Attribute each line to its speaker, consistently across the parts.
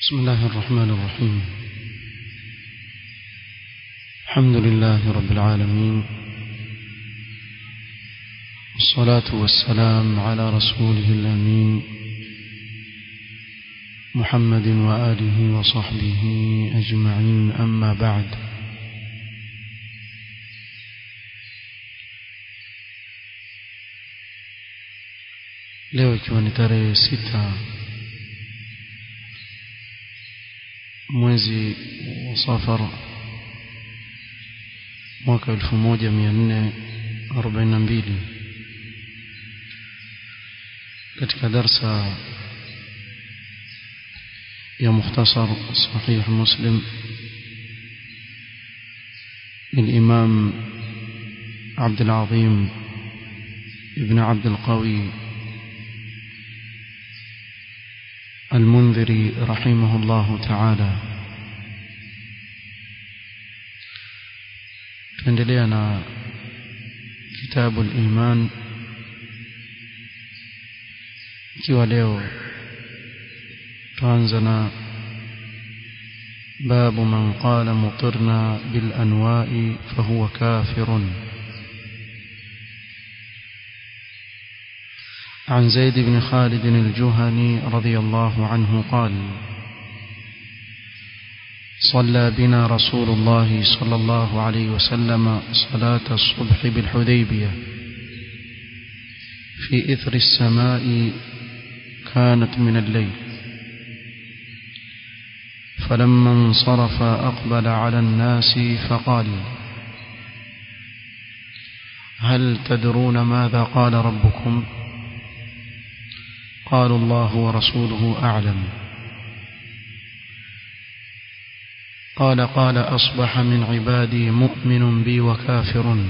Speaker 1: بسم الله الرحمن الرحيم الحمد لله رب العالمين والصلاة والسلام على رسوله الأمين محمد وآله وصحبه أجمعين أما بعد leo ikiwa ni tarehe sita mwezi wa safar mwaka elfu moja mia nne arobaini na mbili katika darsa ya mukhtasar sahih muslim للإمام عبد العظيم ابن عبد القوي المنذري رحمه الله تعالى tuendelea na kitabu al-iman ikiwa leo tuanza na باب من قال مطرنا بالأنواء فهو كافر عن زيد بن خالد الجهني رضي الله عنه قال صلى بنا رسول الله صلى الله عليه وسلم صلاة الصبح بالحديبية في إثر السماء كانت من الليل فلما انصرف أقبل على الناس فقال هل تدرون ماذا قال ربكم قالوا الله ورسوله أعلم قال قال أصبح من عبادي مؤمن بي وكافر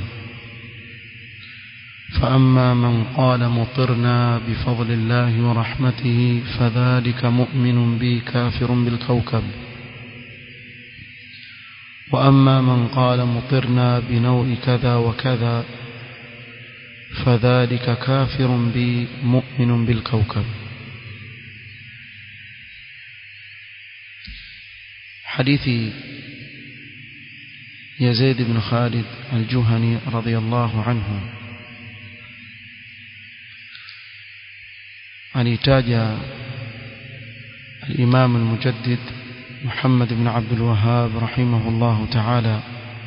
Speaker 1: فأما من قال مطرنا بفضل الله ورحمته فذلك مؤمن بي كافر بالكوكب وأما من قال مطرنا بنوء كذا وكذا فذلك كافر بي مؤمن بالكوكب حديث يزيد بن خالد الجهني رضي الله عنه alitaja الإمام المجدد محمد بن عبد الوهاب رحمه الله تعالى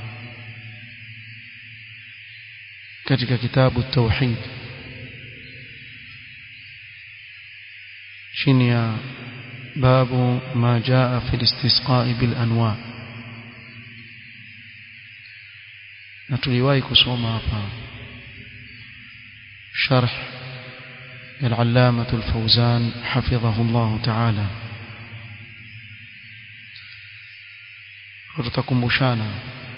Speaker 1: katika kitabu tauhid chini ya babu ma jaa fi istisqa'i bil anwa na tuliwahi kusoma hapa sharh العلامة الفوزان حفظه الله تعالى tutakumbushana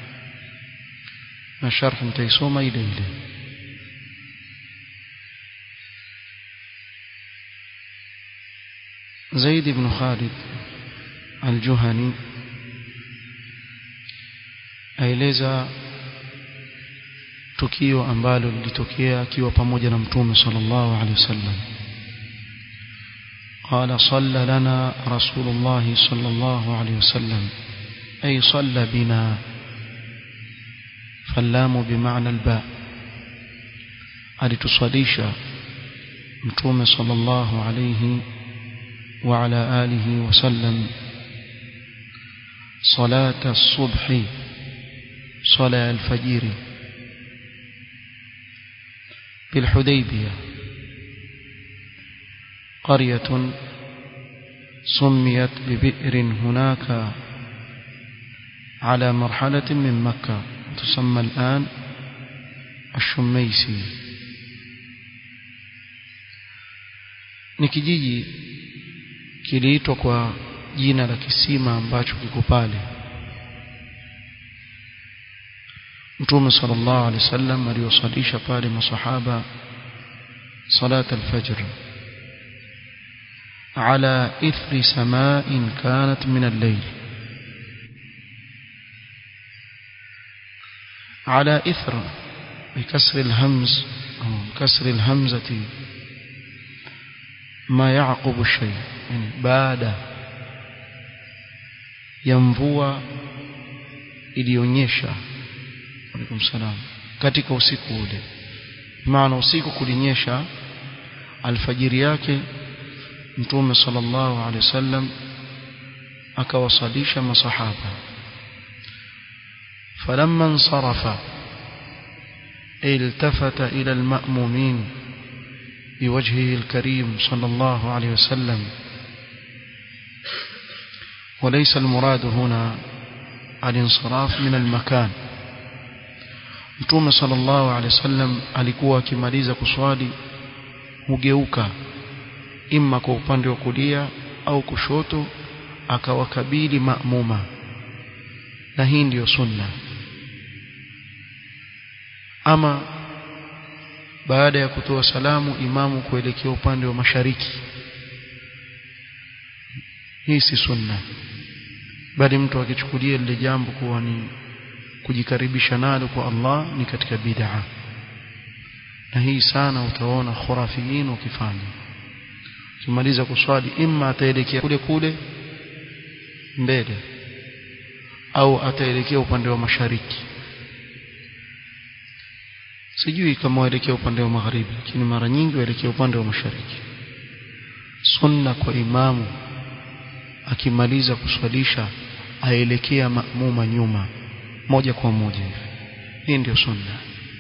Speaker 1: na sharh mtaisoma ile ile Zaid ibn Khalid al-Juhani aeleza tukio ambalo lilitokea akiwa pamoja na mtume sallallahu alaihi wasallam قال صلى لنا رسول الله صلى الله عليه وسلم أي صلى بنا فاللام بمعنى الباء alituswalisha mtume sallallahu alayhi wa ala alihi wasallam salata subhi sala alfajiri بالحديبية قرية سميت ببئر هناك على مرحلة من مكة تسمى الآن الشميسي ni kijiji kiliitwa kwa jina la kisima ambacho kiko pale mtume sallallahu alaihi wasallam aliwasalisha pale masahaba salat alfajr على إثر سماء كانت من الليل على إثر بكسر الهمز أو كسر الهمزة ما يعقب الشيء يعني بعد ya mvua ilionyesha alaikum salam katika usiku ule maana usiku kulinyesha alfajiri yake mtume sallallahu alaihi wasallam akawasalisha masahaba falamma insarafa التفت إلى المأمومين بوجهه الكريم صلى الله عليه وسلم وليس المراد هنا الانصراف من المكان Mtume sallallahu alaihi wasallam alikuwa akimaliza kuswali hugeuka imma kwa upande wa kulia au kushoto akawakabili maamuma na hii ndiyo sunna ama baada ya kutoa salamu imamu kuelekea upande wa mashariki hii si sunna bali mtu akichukulia lile jambo kuwa ni kujikaribisha nalo kwa Allah ni katika bid'a na hii sana utaona khurafiyin ukifanya kimaliza kuswali imma ataelekea kule kule mbele au ataelekea upande wa mashariki sijui kama waelekea upande wa magharibi lakini mara nyingi waelekea upande wa mashariki sunna kwa imamu akimaliza kuswalisha aelekea maamuma nyuma moja kwa moja hivi hii ndio sunna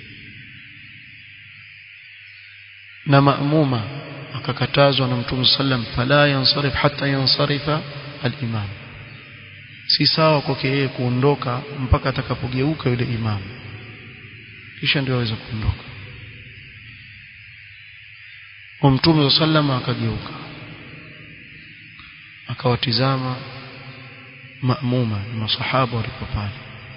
Speaker 1: na maamuma akakatazwa na mtume sallam fala yansarif hatta yansarifa al-imam si sawa kwake yeye kuondoka mpaka atakapogeuka yule imamu kisha ndio aweza kuondoka kwa mtume sallam akageuka akawatizama maamuma masahaba walipo pale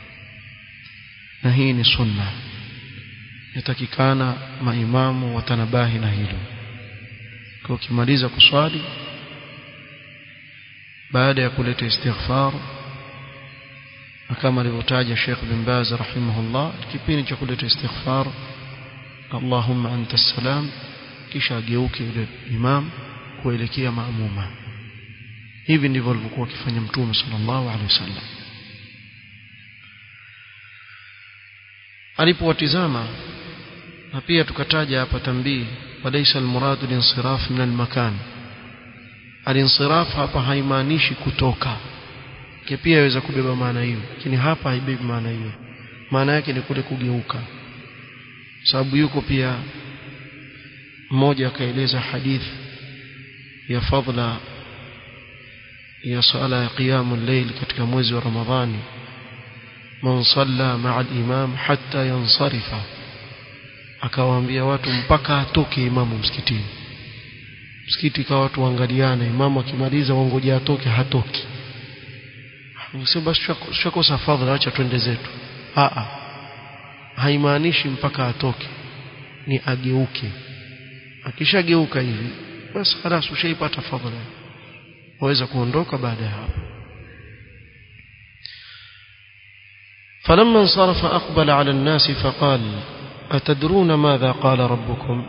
Speaker 1: na hii ni sunna yatakikana maimamu watanabahi na hilo kwa ukimaliza kuswali baada ya kuleta istighfar kama alivyotaja Sheikh bin Baz rahimahullah kipindi cha kuleta istighfar Allahumma anta salam kisha ageuke yule imam kuelekea maamuma hivi ndivyo alivyokuwa akifanya mtume sallallahu alaihi wasallam alipowatizama na pia tukataja hapa tambii walaysa almuradu linsiraf min almakan alinsiraf hapa haimaanishi kutoka ke pia yaweza kubeba maana hiyo lakini hapa haibebi maana hiyo maana yake ni kule kugeuka sababu yuko pia mmoja akaeleza hadithi ya fadla ya sala ya qiyamul layl katika mwezi wa ramadhani man salla ma'a al-imam hatta yansarifa akawaambia watu mpaka atoke imamu msikitini msikiti kwa watu waangaliane imamu akimaliza wangoja atoke hatoki sio basi shakosa fadhila acha twende zetu a a haimaanishi mpaka atoke ni ageuke akishageuka hivi basi خلاص ushaipata fadhila waweza kuondoka baada ya hapo فلما انصرف أقبل على الناس فقال أتدرون ماذا قال ربكم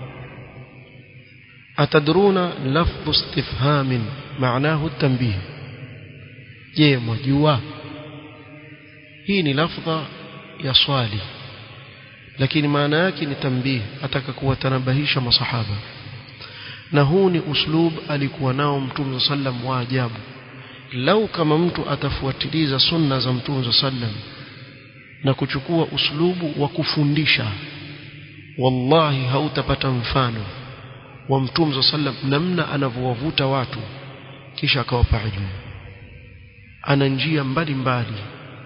Speaker 1: أتدرون لفظ استفهام معناه التنبيه je mwajua hii ni lafdha ya swali lakini maana yake ni tambih ataka kuwatanabahisha masahaba na huu ni uslub alikuwa nao mtume sallam wa ajabu lau kama mtu atafuatiliza sunna za mtume sallam na kuchukua uslubu wa kufundisha wallahi hautapata mfano wa mtume sallam namna anavyowavuta watu kisha akawapa ilmu ana njia mbalimbali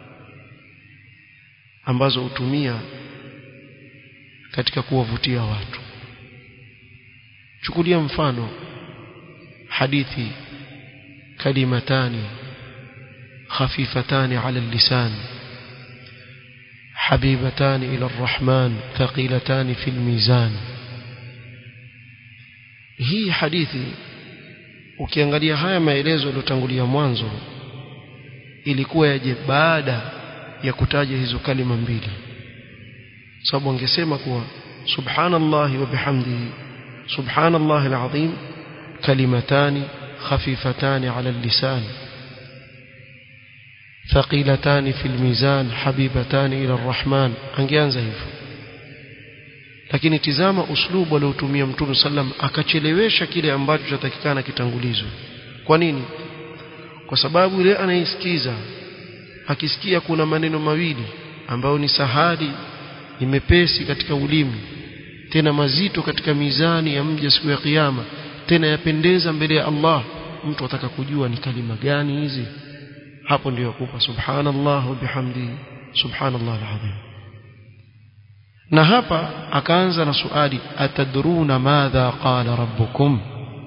Speaker 1: ambazo hutumia katika kuwavutia watu chukulia mfano hadithi kalimatani خفيفتان على اللسان حبيبتان إلى الرحمن ثقيلتان في الميزان hii hadithi ukiangalia haya maelezo yaliyotangulia mwanzo ilikuwa yaje baada ya kutaja hizo kalima mbili sababu angesema kuwa subhanallahi wa bihamdihi subhanallahi alazim kalimatani khafifatani ala lisan thaqilatani fil mizan habibatani ila arrahman angeanza hivyo lakini tizama uslubu aliotumia mtume sallam akachelewesha kile ambacho chatakikana kitangulizwe kwa nini kwa sababu yule anaisikiza akisikia kuna maneno mawili ambayo ni sahali ni mepesi katika ulimi tena mazito katika mizani ya mja siku ya kiyama tena yapendeza mbele ya Allah mtu ataka kujua ni kalima gani hizi hapo ndio kupa subhanallah wa bihamdi subhanallah alazim na hapa akaanza na swali atadruna madha qala rabbukum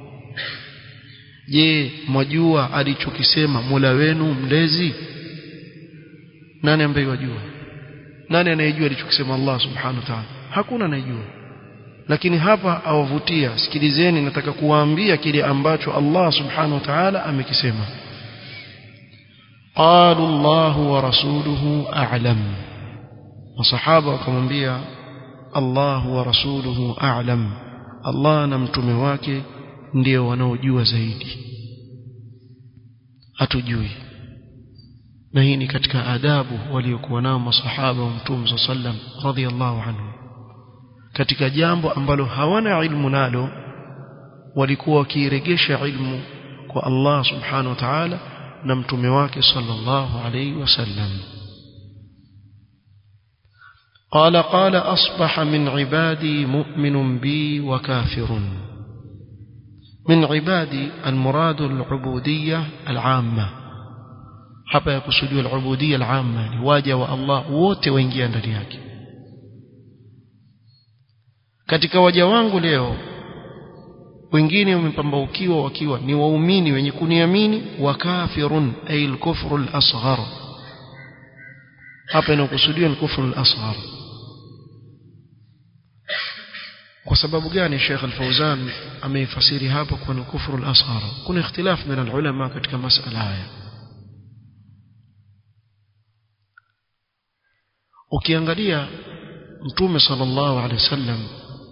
Speaker 1: je mwajua alichokisema Mola wenu mlezi nani ambaye wajua nani anayejua alichokisema Allah subhanahu wa ta'ala hakuna anayejua lakini hapa awavutia sikilizeni nataka kuwaambia kile ambacho Allah subhanahu wa ta'ala amekisema qalu Allah wa rasuluhu a'lam masahaba wakamwambia Allah wa rasuluhu a'lam Allah na mtume wake ndio wanaojua zaidi hatujui na hii ni katika adabu waliokuwa nao masahaba wa mtume sallam radhiyallahu anhu katika jambo ambalo hawana ilmu nalo walikuwa wakiiregesha ilmu kwa Allah subhanahu wa ta'ala na mtume wake sallallahu alayhi wasallam قال قال أصبح من عبادي مؤمن بي وكافر من عبادي المراد العبودية العامة hapa yakusudiwa al-ubudiyya al-amma ni waja wa Allah wote waingia ndani yake katika waja wangu leo wengine wamepambaukiwa wakiwa ni waumini wenye kuniamini wa kafirun ay al-kufru al-asghar hapa inakusudiwa al-kufru al-asghar kwa sababu gani Sheikh Al-Fauzan ameifasiri hapa kwa al-kufru al-asghar kuna ikhtilaf baina al-ulama katika masala haya ukiangalia mtume sallallahu alaihi wasallam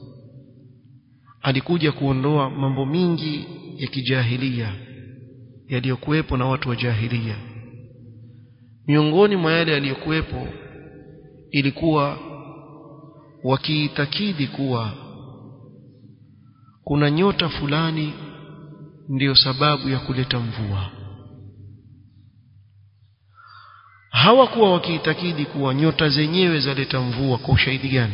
Speaker 1: alikuja kuondoa mambo mingi ya kijahilia yaliyokuwepo na watu wa jahilia miongoni mwa yale yaliyokuwepo ilikuwa wakiitakidi kuwa kuna nyota fulani ndiyo sababu ya kuleta mvua hawakuwa wakiitakidi kuwa nyota zenyewe zaleta mvua kwa ushahidi gani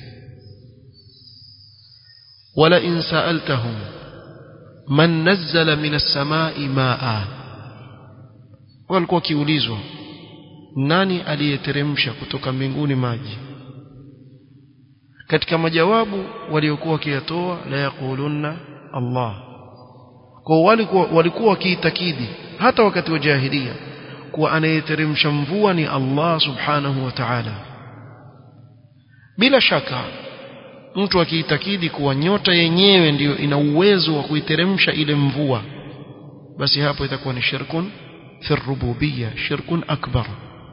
Speaker 1: wala in sa'altahum man nazzala minas samai maa walikuwa kiulizwa nani aliyeteremsha kutoka mbinguni maji katika majawabu waliokuwa wakiyatoa la yaqulunna Allah kwa walikuwa walikuwa wakiitakidi hata wakati wa jahiliya kuwa anayeteremsha mvua ni Allah subhanahu wa ta'ala bila shaka mtu akiitakidi kuwa nyota yenyewe ndiyo ina uwezo wa kuiteremsha ile mvua basi hapo itakuwa ni shirkun fi rububiyya shirkun akbar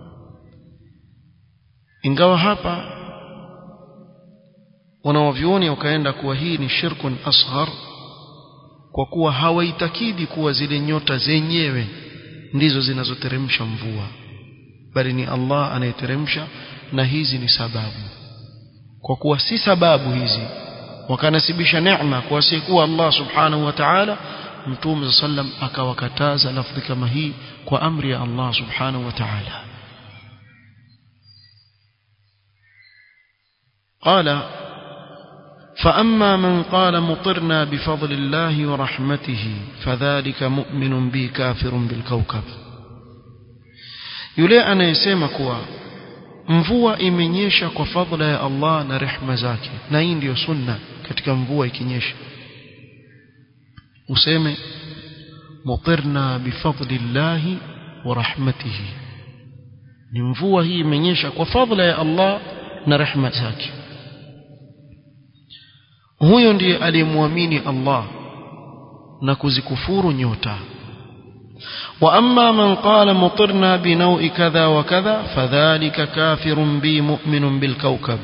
Speaker 1: ingawa hapa wanawavyuoni wakaenda kuwa hii ni shirkun asghar kwa kuwa hawaitakidi kuwa zile nyota zenyewe ndizo zinazoteremsha mvua bali ni Allah anayeteremsha na hizi ni sababu kwa kuwa si sababu hizi wakanasibisha neema kwa asiyekuwa Allah subhanahu wa ta'ala mtume sallam akawakataza lafdhi kama hii kwa amri ya Allah subhanahu wa ta'ala قال فأما من قال مطرنا بفضل الله ورحمته فذلك مؤمن بي كافر بالكوكب yule anayesema kuwa mvua imenyesha kwa fadhila ya Allah na rehma zake na hii ndiyo sunna katika mvua ikinyesha useme mutirna bifadlillahi wa rahmatihi ni mvua hii imenyesha kwa fadhila ya Allah na rehma zake huyo ndiye aliyemwamini Allah na kuzikufuru nyota واما من قال مطرنا بنوء كذا وكذا فذلك كافر بي مؤمن بالكوكب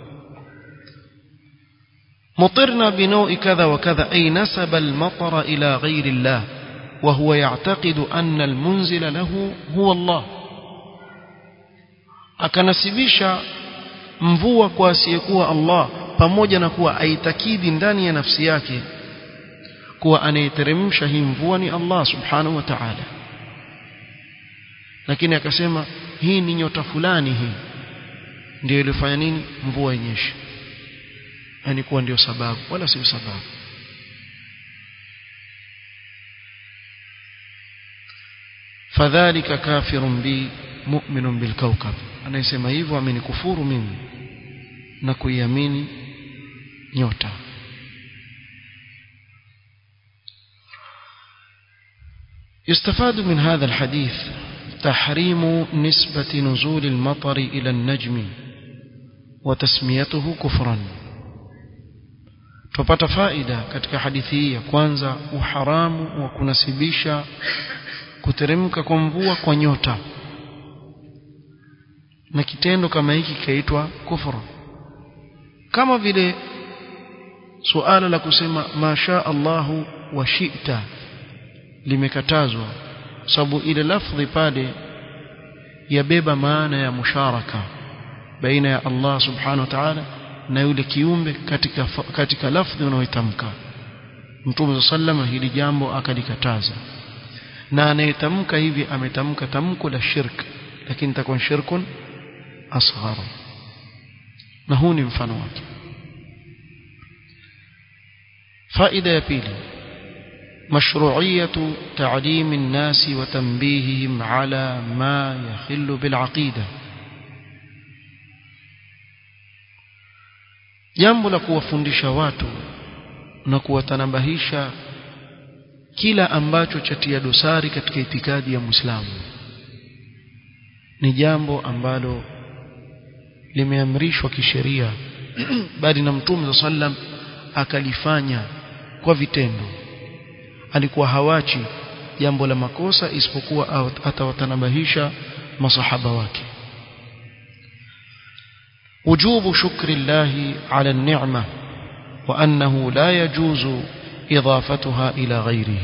Speaker 1: مطرنا بنوء كذا وكذا اي نسب المطر الى غير الله وهو يعتقد ان المنزل له هو الله akanasibisha mvua kwa asiyekuwa Allah pamoja na kuwa aitakidi ndani ya nafsi yake kuwa anayeteremsha hii mvua ni Allah subhanahu wa ta'ala lakini akasema hii ni nyota fulani hii ndio ilifanya nini mvua inyeshe yani kuwa ndio sababu wala sio sababu fadhalika kafirun bi mu'minun bil kawkab anayesema hivyo amenikufuru mimi na kuiamini nyota يستفاد من هذا الحديث تحريم نسبة نزول المطر إلى النجم وتسميته كفرا tupata faida katika hadithi hii ya kwanza uharamu wa kunasibisha kuteremka kwa mvua kwa nyota na kitendo kama hiki kikaitwa kufuru kama vile suala la kusema masha Allahu wa shi'ta limekatazwa sababu ile lafdhi pale yabeba maana ya musharaka baina ya Allah subhanahu wa ta'ala na yule kiumbe katika katika lafdhi unaoitamka Mtume sallama hili jambo akalikataza na anayetamka hivi ametamka tamko la shirk lakini takuwa shirkun asghar na huu ni mfano wake faida ya pili مشروعية تعليم الناس وتنبيههم على ما يخل بالعقيدة jambo la kuwafundisha watu na kuwatanabahisha kila ambacho chatia dosari katika itikadi ya Muislamu ni jambo ambalo limeamrishwa kisheria bali na Mtume sallam akalifanya kwa vitendo alikuwa hawachi jambo la makosa isipokuwa atawatanabahisha masahaba wake وجوب شكر الله على النعمة وأنه لا يجوز إضافتها إلى غيره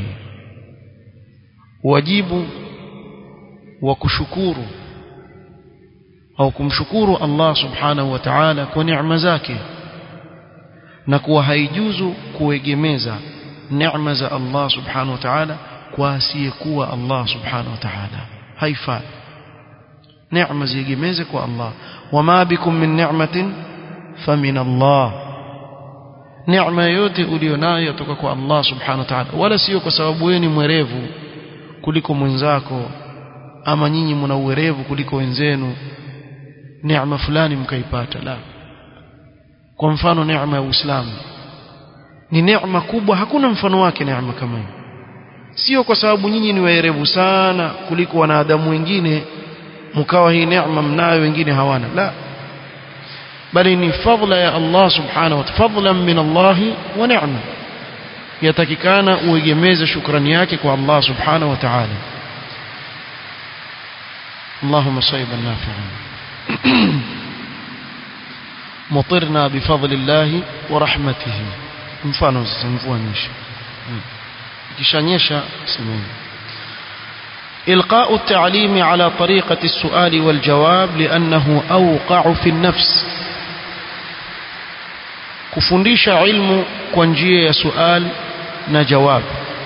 Speaker 1: واجب وكشكور أو كمشكور الله سبحانه وتعالى ونعم زاكي نكو هيجوز كويجميزا neema za Allah subhanahu wa ta'ala kwa asiyekuwa Allah subhanahu wa ta'ala haifai neema ziegemeze kwa Allah wama bikum min ni'matin famin Allah neema yote ulionayo yatoka kwa Allah subhanahu wa ta'ala wala sio kwa sababu wewe ni mwerevu kuliko mwenzako ama nyinyi mna uwerevu kuliko wenzenu neema fulani mkaipata la kwa mfano neema ya Uislamu ni neema kubwa hakuna mfano wake neema kama hiyo sio kwa sababu nyinyi ni waerevu sana kuliko wanadamu wengine mkawa hii neema mnayo wengine hawana la bali ni fadla ya Allah subhanahu wa ta'ala fadlan min Allah wa ni'ma yatakikana uegemeze shukrani yake kwa Allah subhanahu wa ta'ala اللهم صيبا نافعا مطرنا بفضل الله ورحمته mfano sasa mvua nyesha ikishanyesha semeni إلقاء التعليم على طريقة السؤال والجواب لأنه أوقع في النفس kufundisha ilmu kwa njia ya sual na jawab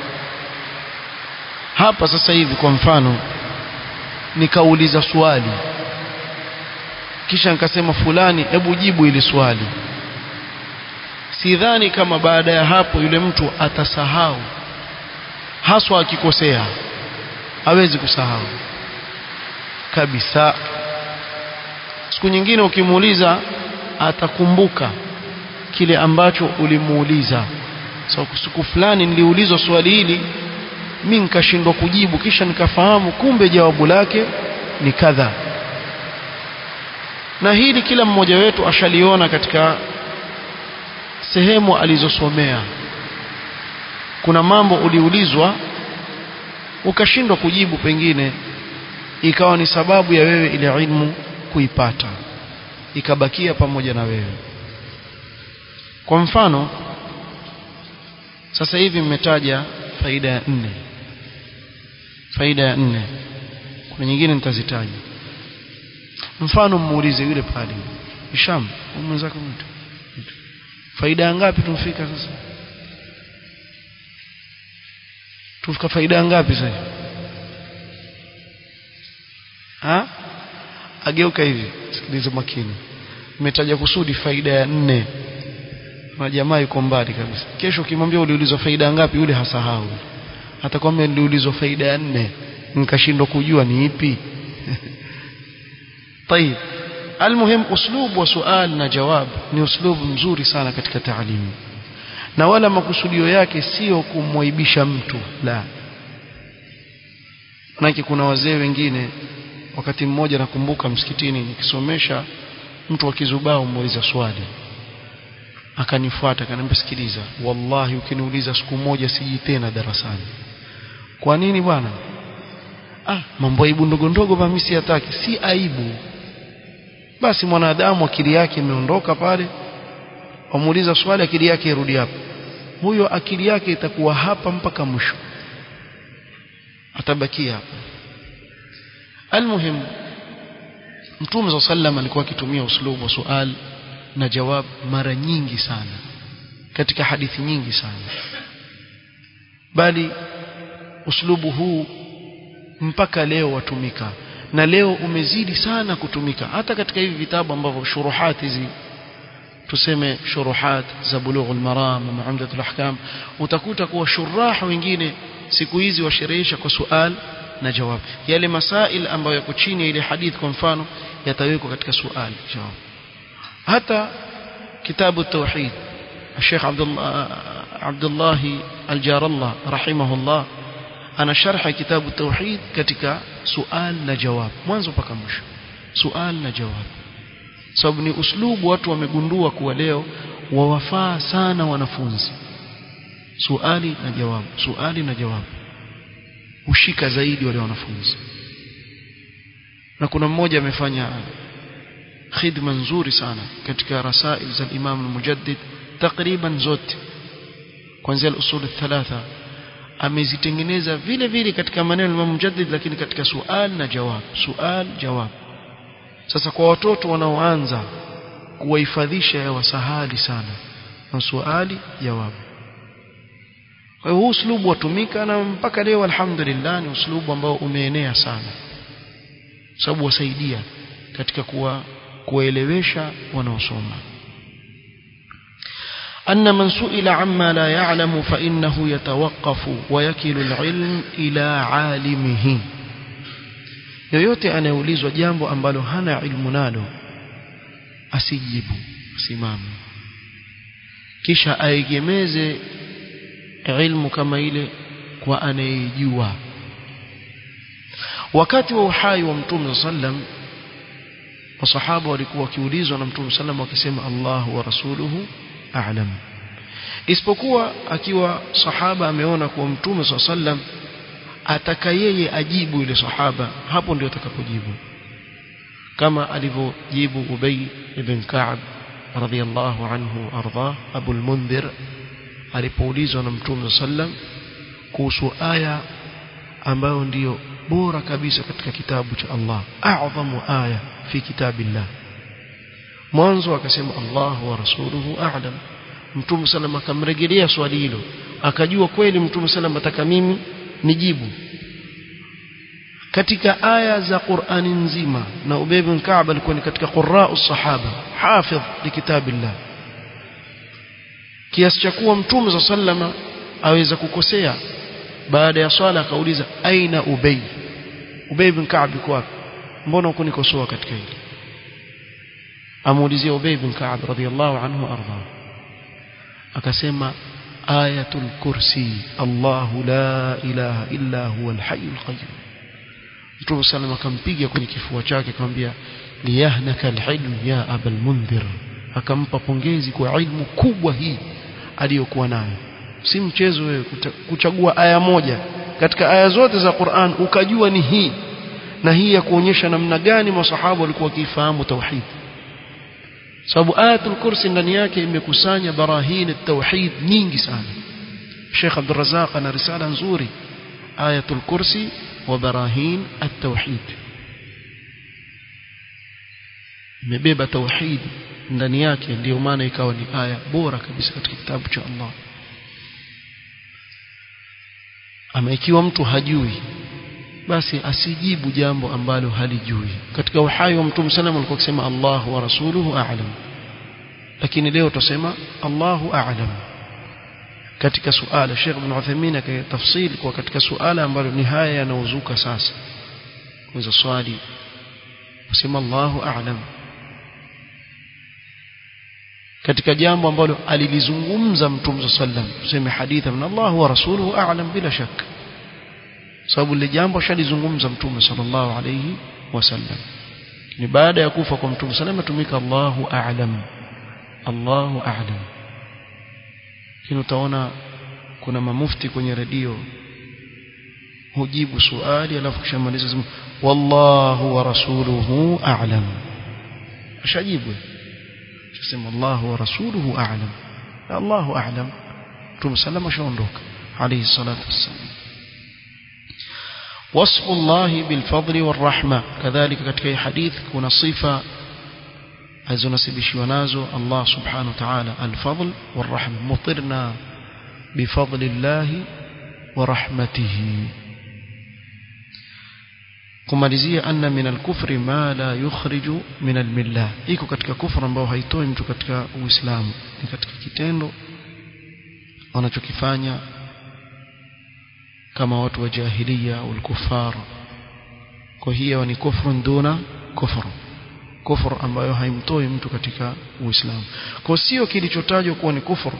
Speaker 1: hapa sasa hivi kwa mfano nikauliza swali kisha nikasema fulani hebu jibu ili swali sidhani kama baada ya hapo yule mtu atasahau haswa akikosea hawezi kusahau kabisa siku nyingine ukimuuliza atakumbuka kile ambacho ulimuuliza so, siku fulani niliulizwa swali hili mi nikashindwa kujibu kisha nikafahamu kumbe jawabu lake ni kadha na hili kila mmoja wetu ashaliona katika sehemu alizosomea kuna mambo uliulizwa ukashindwa kujibu pengine ikawa ni sababu ya wewe ile ilmu kuipata ikabakia pamoja na wewe kwa mfano sasa hivi mmetaja faida ya nne faida ya nne kuna nyingine nitazitaja mfano muulize yule pale Hisham mwenzako mtu faida ngapi tumfika sasa tufika faida ngapi sasa ha ageuka hivi sikiliza makini nimetaja kusudi faida ya nne na jamaa yuko mbali kabisa kesho ukimwambia uliulizwa faida ngapi yule hasahau atakwambia niliulizwa faida ya nne nikashindwa kujua ni ipi طيب المهم اسلوب وسؤال na jawab ni uslubu mzuri sana katika taalimu na wala makusudio yake sio kumwaibisha mtu la manake kuna wazee wengine wakati mmoja nakumbuka msikitini nikisomesha mtu akizubaa muuliza swali akanifuata akaniambia sikiliza wallahi ukiniuliza siku moja siji tena darasani kwa nini bwana ah mambo aibu ndogo ndogo mimi siyataki si aibu basi mwanadamu akili yake imeondoka pale wamuuliza swali akili yake irudi hapa huyo akili yake itakuwa hapa mpaka mwisho atabakia hapa almuhim mtume za sallam alikuwa akitumia uslubu wa sual na jawab mara nyingi sana katika hadithi nyingi sana bali uslubu huu mpaka leo watumika na leo umezidi sana kutumika hata katika hivi vitabu ambavyo shuruhat hizi tuseme shuruhat za bulughul maram na umdatul ahkam utakuta kuwa shurah wengine siku hizi washerehesha kwa sual na jawab yale masail ambayo yako chini ya ile hadith kwa mfano yatawekwa katika sual jawab hata kitabu tauhid الشيخ عبد الله عبد الله الجار الله رحمه الله ana sharha kitabu tauhid katika sual na jawab mwanzo mpaka mwisho sual na jawab sababu ni uslubu watu wamegundua kuwa leo wawafaa sana wanafunzi suali na jawabu suali na jawabu hushika zaidi wale wanafunzi na kuna mmoja amefanya khidma nzuri sana katika rasail za Imam al-Mujaddid takriban zote kuanzia al-usul thalatha amezitengeneza vile vile katika maneno ya Mujaddid lakini katika sual na jawab sual jawab sasa kwa watoto wanaoanza kuwahifadhisha ya wasahali sana na suali jawabu kwa hiyo huu uslubu watumika na mpaka leo alhamdulillah ni uslubu ambao umeenea sana sababu wasaidia katika kuwa kuwaelewesha wanaosoma أن من سئل عما لا يعلم فإنه يتوقف ويكل العلم إلى عالمه yoyote anayeulizwa jambo ambalo hana ilmu nalo asijibu simame kisha aegemeze ilmu kama ile kwa anayejua wakati wa uhai wa mtume sallam masahaba walikuwa wakiulizwa na mtume sallam wakisema Allah wa rasuluhu a'lam isipokuwa akiwa sahaba ameona kuwa mtume sallam ataka yeye ajibu yule sahaba hapo ndio atakapojibu kama alivyojibu Ubay ibn Ka'b radhiyallahu anhu arda Abu al-Mundhir alipoulizwa na mtume sallam kuhusu aya ambayo ndiyo bora kabisa katika kitabu cha Allah a'zamu aya fi kitabillah mwanzo akasema Allah wa rasuluhu a'lam mtume sallam akamrejelea swali hilo akajua kweli mtume sallam ataka mimi nijibu katika aya za Qur'ani nzima na Ubay bin Ka'b alikuwa ni katika qurra'u sahaba hafidh li kitabillah kiasi cha kuwa mtume za sallama aweza kukosea baada ya swala akauliza aina Ubay Ubay bin Ka'b yuko wapi mbona uko nikosoa katika hili amuulizia Ubay bin Ka'b radhiyallahu anhu arda akasema ayatul kursi Allahu la ilaha illa huwa al-hayyul qayyum Mtume sallam akampiga kwenye kifua chake akamwambia liyahnaka al-ilm ya abal mundhir akampa pongezi kwa ilmu kubwa hii aliyokuwa nayo si mchezo wewe kuchagua aya moja katika aya zote za Qur'an ukajua ni hii na hii ya kuonyesha namna gani masahaba walikuwa wakifahamu tauhid sababu ayatul kursi ndani yake imekusanya barahin at-tauhid nyingi sana Sheikh Abdul Razzaq ana risala nzuri ayatul kursi wa barahin at-tauhid imebeba tauhid ndani yake ndiyo maana ikawa ni aya bora kabisa katika kitabu cha Allah ama ikiwa mtu hajui basi asijibu jambo ambalo halijui katika uhai wa mtume sallam alikuwa akisema Allah wa rasuluhu a'lam lakini leo tutasema Allahu a'lam katika suala Sheikh Ibn Uthaymeen akatafsiri kwa katika suala ambalo ni haya yanaozuka sasa kuweza swali kusema Allahu a'lam katika jambo ambalo alilizungumza mtume sallam tuseme hadithi min Allah wa rasuluhu a'lam bila shaka sababu lile jambo shalizungumza mtume sallallahu alayhi wasallam ni baada ya kufa kwa mtume sallam tumika Allahu a'lam Allahu a'lam kile utaona kuna mamufti kwenye redio hujibu swali alafu kishamaliza sema wallahu wa rasuluhu a'lam ashajibu sema Allahu wa rasuluhu a'lam Allahu a'lam mtume sallam ashaondoka alayhi salatu wassalam وصف الله بالفضل والرحمة كذلك katika hadith kuna sifa azonasibishwa nazo Allah subhanahu wa ta'ala al-fadl war-rahma mutirna bifadlillahi wa rahmatihi kumalizia anna min al-kufri ma la yukhriju min al-millah iko katika kufra ambao haitoi mtu katika uislamu ni katika kitendo wanachokifanya kama watu wa jahiliya au kufar kwa hiyo ni kufru duna kufru kufru ambayo haimtoi mtu katika uislamu kwa sio kilichotajwa kuwa ni kufru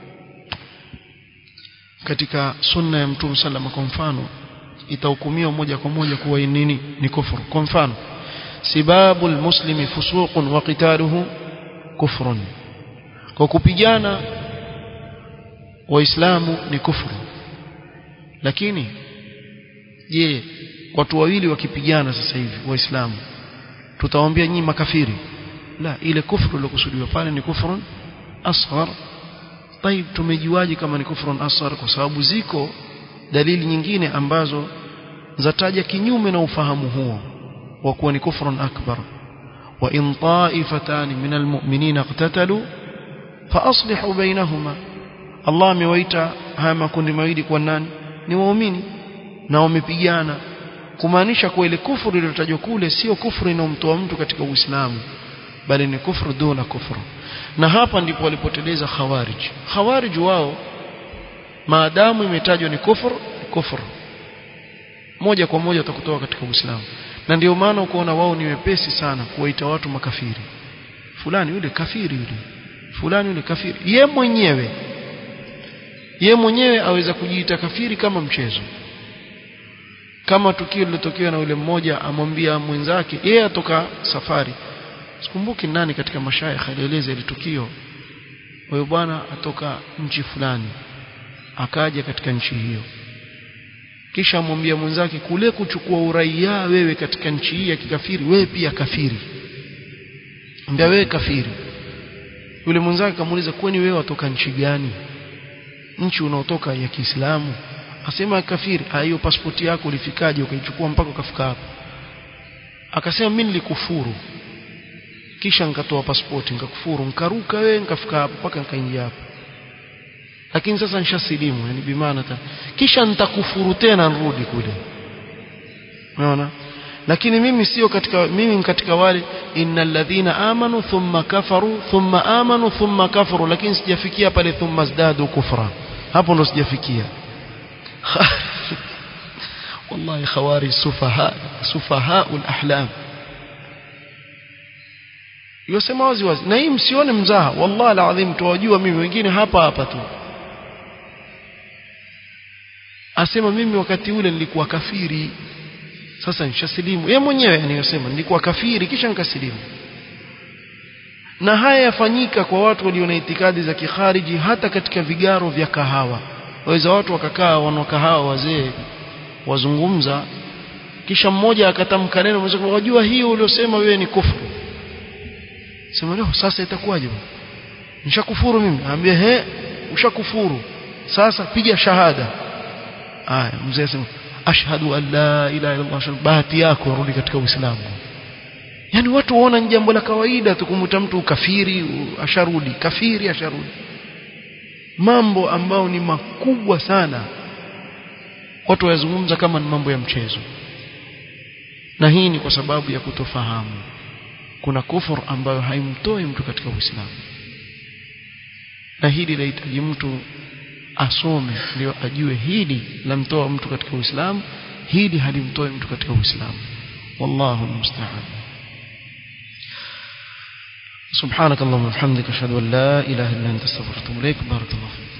Speaker 1: katika sunna ya mtume sallama kwa mfano itahukumiwa moja kwa moja kuwa nini ni kufru kwa mfano sibabu almuslimi fusuqun wa qitaluhu kufrun kwa kupigana waislamu ni kufru lakini je watu wawili wakipigana sasa hivi waislamu tutawaambia nyinyi makafiri la ile kufru iliyokusudiwa pale ni kufrun asghar طيب tumejuaje kama ni kufrun asghar kwa sababu ziko dalili nyingine ambazo zataja kinyume na ufahamu huo wa kuwa ni kufrun akbar wa in ta'ifatan min almu'minina iqtatalu fa aslihu bainahuma Allah amewaita haya makundi mawili kwa nani ni waumini na wamepigana kumaanisha kwa ile kufuru iliyotajwa kule sio kufuru inomtoa mtu katika Uislamu bali ni kufuru duna kufuru na hapa ndipo walipoteleza khawarij khawarij wao maadamu imetajwa ni kufuru kufuru moja kwa moja utakutoa katika Uislamu na ndio maana ukoona wao ni wepesi sana kuwaita watu makafiri fulani yule kafiri yule fulani yule kafiri ye mwenyewe ye mwenyewe aweza kujiita kafiri kama mchezo kama tukio lilotokea na yule mmoja amwambia mwenzake yeye atoka safari sikumbuki nani katika mashaikh alieleza ile tukio huyo bwana atoka nchi fulani akaja katika nchi hiyo kisha amwambia mwenzake kule kuchukua uraia wewe katika nchi hii ya kikafiri wewe pia kafiri ambia wewe kafiri yule mwenzake akamuuliza kwani wewe watoka nchi gani nchi unaotoka ya Kiislamu asema kafiri hiyo pasipoti yako ulifikaje ukaichukua mpaka ukafika hapa akasema mimi nilikufuru kisha nikatoa pasipoti nikakufuru nikaruka wewe nikafika hapa mpaka nikaingia hapa lakini sasa nishasilimu yani bimaana kisha nitakufuru tena nirudi kule unaona lakini mimi sio katika mimi ni katika wale innal ladhina amanu thumma kafaru thumma amanu thumma kafaru lakini sijafikia pale thumma zdadu kufra hapo ndo sijafikia wallahi khawari sufaha sufaha alahlam yosema wazi wazi na hii msione mzaha wallahi alazim tuwajua mimi wengine hapa hapa tu asema mimi wakati ule nilikuwa kafiri sasa nishasilimu yeye mwenyewe aniyosema nilikuwa kafiri kisha nikasilimu na haya yafanyika kwa watu walio na itikadi za kikhariji hata katika vigaro vya kahawa waweza watu wakakaa wana kahawa wazee wazungumza kisha mmoja akatamka neno mmoja wajua hiyo uliosema wewe ni kufuru sema leo sasa itakuwaje nishakufuru mimi anambia he ushakufuru sasa piga shahada aya mzee asema ashhadu an la ilaha illa allah bahati yako rudi katika uislamu yani watu waona ni jambo la kawaida tu kumuta mtu kafiri asharudi kafiri asharudi mambo ambayo ni makubwa sana watu wayazungumza kama ni mambo ya mchezo na hii ni kwa sababu ya kutofahamu kuna kufur ambayo haimtoi mtu katika Uislamu na hili linahitaji mtu asome ndio ajue hili lamtoa mtu katika Uislamu hili halimtoi mtu katika Uislamu wallahu musta'an سبحانك اللهم وبحمدك اشهد ان لا اله الا انت استغفرك واتوب اليك بارك الله فيك